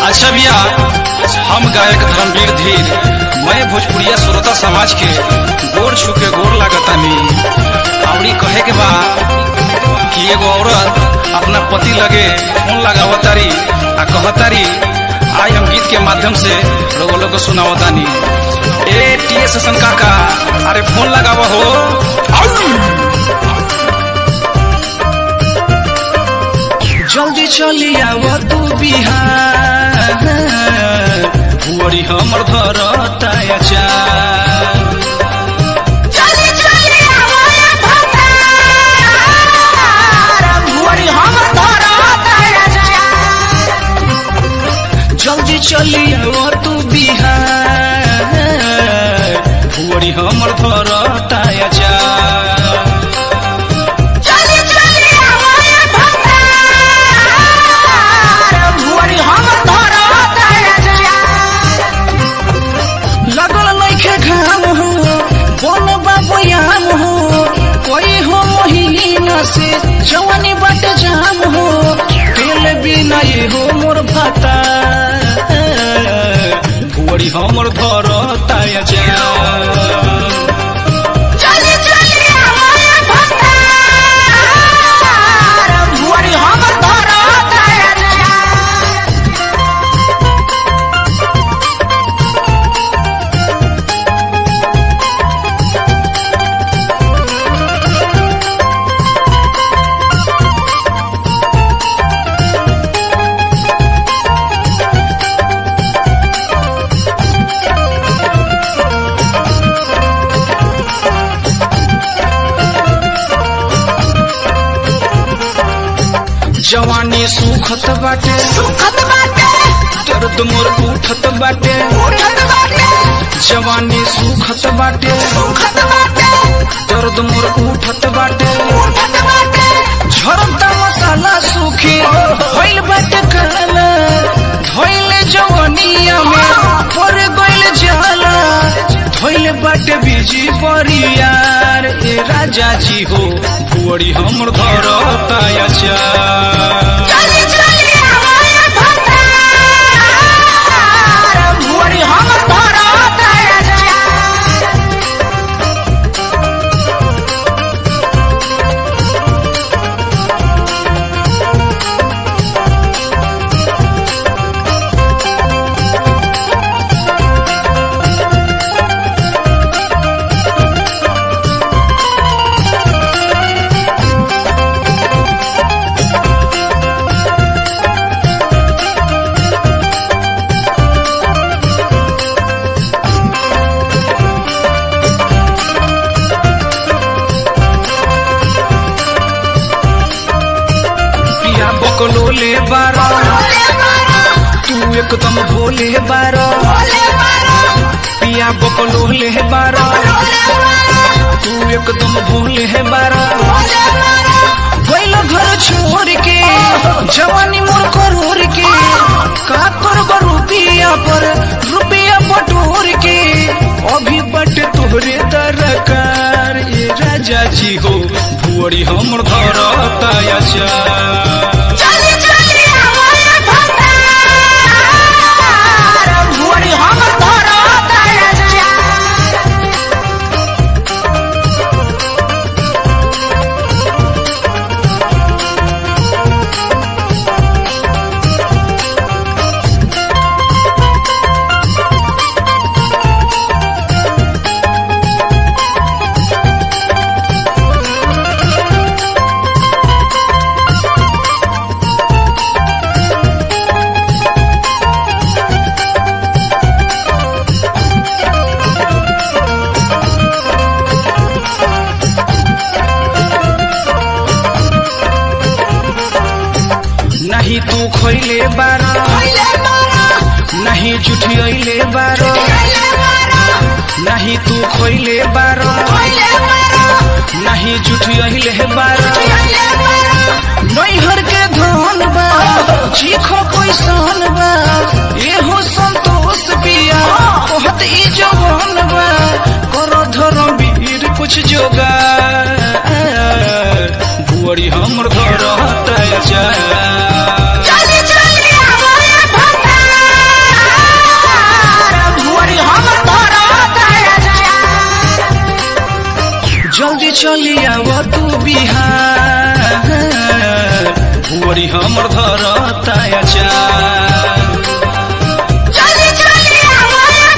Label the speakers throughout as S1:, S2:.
S1: अच्छा भैया हम गायक धर्मवीर धीर मैं भोजपुरिया श्रोता समाज के गोर छू के गोर लागतानी आवड़ी कहे के बा कि एगो औरत अपना पति लगे फोन लगावतारी आ कहतारी आई हम गीत के माध्यम से लोगो लोग को सुनावतानी ए टी एस काका अरे फोन लगावा हो आउ! जल्दी चली आव तू बिहार बुअरी हमर घर ताया
S2: चली चली आवाया भतार भुवरी हम धरत राजा
S1: जल्दी चली आव तू बिहार बुअरी हमर घर ताया
S2: चली चली आवाया भतार भुवरी हम धरत राजा
S1: लगल नइखे घाम हो बोल बाबुयाम हो कोई हो महीना से जवानी बट जाम हो तेल बिना ये हो मोर भाता बुअरी हमर घर ताया
S2: चली चली आवाया भतार भुवरी हम धरत राजा
S1: जवानी सुखत बाटे
S2: सुखत बाटे
S1: दर्द मोर उठत बाटे
S2: उठत बाटे
S1: जवानी सुखत बाटे
S2: सुखत बाटे
S1: दर्द मोर उठत बाटे
S2: उठत बाटे
S1: झरता मसाला सूखी होइल बाटे काला धोइल जवनिया में पर गइल जाला धोइल बाटे बीजी परियार ए राजा जी हो बुअरी हमर घर ताया
S2: चली चली आवाया भतार भुवरी हम धरत राजा
S1: पिया बकलोले बारा
S2: बोले मारो
S1: तू एकदम भोले बारा
S2: बोले मारो
S1: पिया बकलोले बारा
S2: बोले मारो
S1: तू एकदम भोले बारा
S2: बोले मारो
S1: गइल घर छोड़ के जवानी मोर करोड़ के का करब रुपिया पर रुपिया बटोर के अभी बट तोहरे दरकार ये राजा जी हो भुअरी हमर घर ताया
S2: चली चली आवाया भतार भुवरी हम धरत राजा
S1: नहीं तू खैले बारा
S2: बोले मारो
S1: नहीं जुठियले बारा
S2: बोले मारो
S1: नहीं तू खैले बारा
S2: बोले मारो
S1: नहीं जुठियले बारा
S2: बोले मारो
S1: नैहर के धन बा चीखो कैसन बा एहो संतोष पिया कहत ई जवान बा कर धर्म वीर कुछ जोगा बुअरी हमर घर तय जा
S2: चली चली आवाया भतार
S1: भुअरी हमर धरता अचार
S2: चली चली हमारे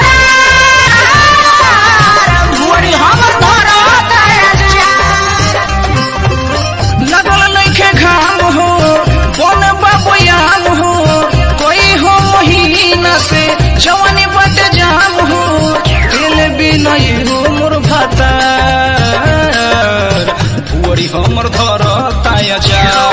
S2: भतार भुअरी हमर धरत
S1: लगल नइखे घाम हो बन बबयाम हो कोई हो महीना से जवानी बट जाम हो तेल बिना हो मोर भातार भुअरी हमर धरता अचार